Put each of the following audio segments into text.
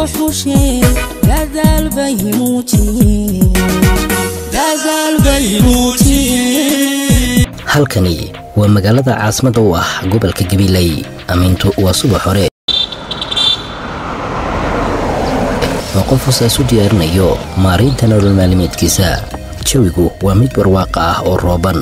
soo xusheen dadaal bay muujiyeen dadaal bay muujiyeen halkani waa magaalada caasimadda u ah gobolka gabiley amiintu waa subax hore oo qof hosaas u diyaarinayo maaraynta nolol maalimeedkiisa jawigu waa mid barwaaqa ah oo rooban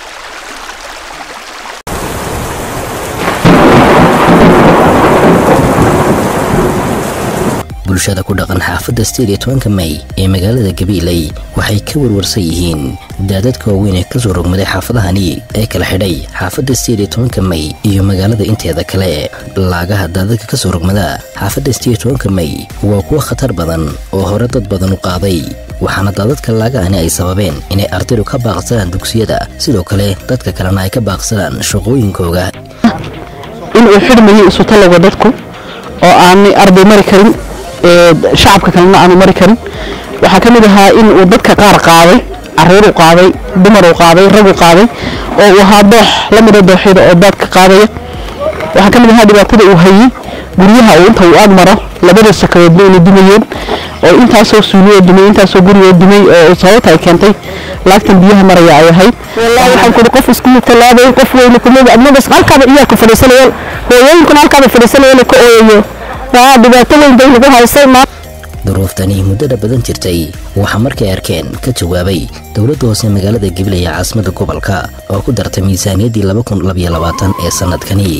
bulshada ku dhaqan xaafadda sideed iyo tobanka may ee magaalada gabiiley waxay ka warwarsan yihiin daadadka waaweyn ee kasoo rogmaday xaafadahani ee kala xidhay xaafadda sideed iyo tobanka may iyo magaalada inteeda kale laagaha daadadka kasoo rogmada xaafadda sideed iyo tobanka may waa kuwo khatar badan oo hore dad badan u qaaday waxaana daadadka laagahani ay sababeen inay ardaydu ka baaqsadaan dugsiyada sidoo kale dadka kalena ay ka baaqsadaan shaqooyinkooga inuu xidhmayo isutalaga dadku oo aanay arday mari karin shacabka kalena aanu mari karin waxaa ka mid ahaa in uu dadka qaar qaaday caruuruu qaaday dumaruu qaaday raguu qaaday oo uu ahaa doox la mida dooxyada oo daadka qaadaya waxaa ka mid ahaa dhibaatada uu hayey guryaha uu inta uu ag maro labada sakadoodba inay dumayeen oo intaasoo suuliyoo dumay intaasoo gurigoo dumay oo sababta ay keentay laagtan biyaha maraya ay ahayd wallaahi waxaan kuri qof isku talaabay qof weyne kumida adnagas halkaaba iyaaka fadhiisanayeen hooyooyinkuna halkaaba fadhiisanayeen ka ooyayo waa dhibaato weyn bay nagu haysay duruuftani muddada badan jirtay waxaa markay arkeen ka jawaabay dowladda hoose magaalada gabiley ee caasimadda gobolka oo ku dartay miisaaniyaddii ee sannadkani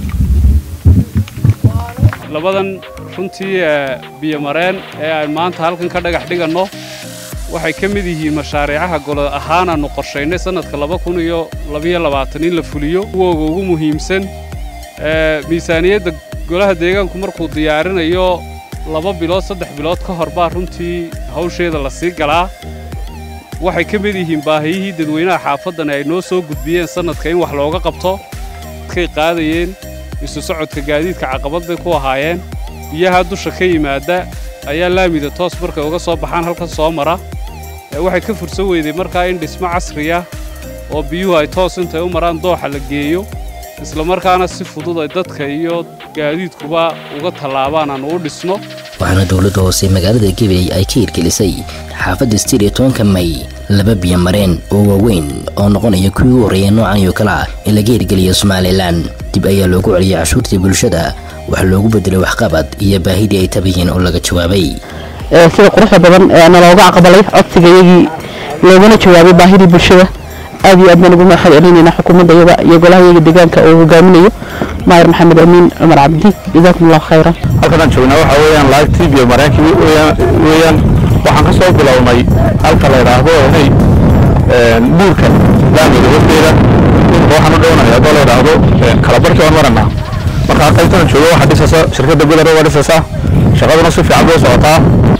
labadan runtii biyomareen ee aan maanta halkan ka dhagax dhiganno waxay ka mid yihiin mashaariicaha golo ahaan aanu qorshaynay sannadka in la fuliyo kuwooga ugu muhiimsan miisaaniyadda golaha deegaanku markuu diyaarinayo laba bilood saddex bilood ka hor baa runtii hawsheeda la sii galaa waxay ka mid yihiin baahiyihii dadweynaha xaafaddan ay noo soo gudbiyeen sannadka in wax looga qabto dadkay qaadayeen isu socodka gaadiidka caqabad bay ku ahaayeen biyaha dusha ka yimaadda ayaa laamida toos markay uga soo baxaan halkan soo mara waxay ka fursan weyday markaa in dhismo casriya oo biyuhu ay toos intay u maraan dooxa la geeyo isla markaana si fudud ay dadka iyo gaadiidkuba uga tallaabaan aan u dhisno waxaana dowladda hoose magaalada gabiley ay ka hirgelisay xaafadda sideed iyo tobanka may laba biyo mareen oo waaweyn oo noqonaya kuwii u horreeya noocan iyo kale ah ee laga hirgeliya somalilan dib ayaa loogu celiyay cashuurtii bulshada wax loogu bedelay waxqabad iyo baahidii ay tabayeen oo laga jawaabay sida quruxda badan ee nalooga aqbalay codsigayagii loogana jawaabay baahidii bulshada aad iyo aad baan ugu mahad celinaynaa xukuumadda iyada iyo golahayaga deegaanka uu hogaaminayo maayir maxamed amiin cumar cabdi jazaakum allahu khayran halkanaan joognaa waxaa weeyaan laagtii biyo mareenkii weeyaan waxaan ka soo bilownay halka la yidhaahdo hey buurka laamiga horteeda waxaan u dhownahay haddoo la yidhaahdo kalabarkii waan maranaa marka qaybtan joogo waxaa dhisaysa shirkadda gudar waa dhisaysaa shaqaduna si fiican bay socotaa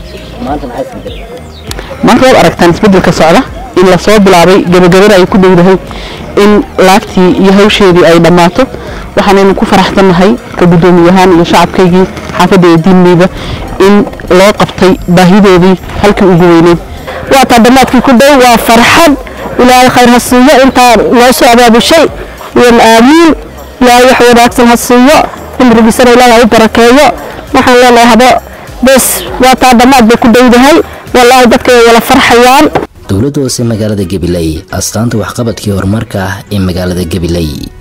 maanta waad aragtaan isbeddelka socda in la soo bilaabay gabagabada ay ku dhowdahay in laagtii iyo hawsheedii ay dhammaato waxaanaynu ku faraxsannahay ka guddoomiyahaan iyo shacabkaygii xaafadda ee diinleyda in loo qabtay baahidoodii halkii ugu weyneyd waa taa dhammaadkii ku dhow waa farxad ilaahay khayr ha siiyo intaa noo soo abaabushay iyo aamiin ilaahay wax wanaagsan ha siiyo cimrigiisana ilaahay ha u barakeeyo waxaan leenahay haba bes waa taa dhammaad bay ku dhowdahay wallaahi dadka way wala farxayaan dowladda hoose magaalada gabiley astaanta waxqabadkii horumarka ah ee magaalada gabiley